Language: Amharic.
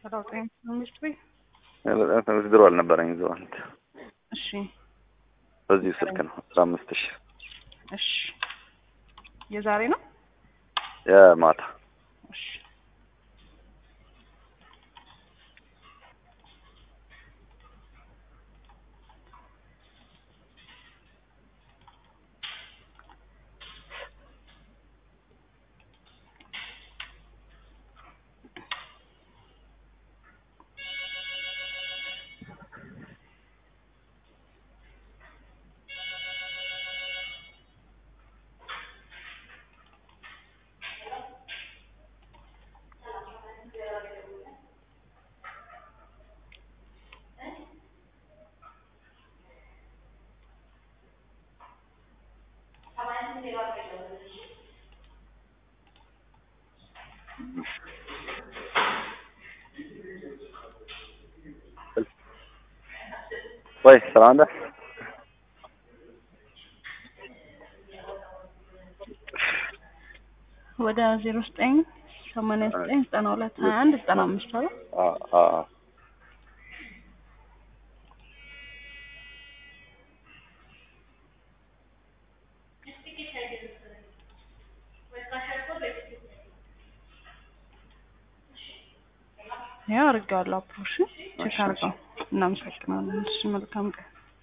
ሰላሳ አምስት ቤት ድሮ አልነበረኝ እዛው አንተ እሺ በዚሁ ስልክ ነው አስራ አምስት ሺህ እሺ የዛሬ ነው የማታ እሺ ወይ ሰላም አንተ ወደ ዜሮ ዘጠኝ ሰማንያ ዘጠኝ ዘጠና ሁለት ሀያ አንድ ዘጠና አምስት አለ አ አ ያው አድርጌዋለሁ አፕሮሽ ቼክ አድርገው እናመሰግናለን እሺ መልካም ቀን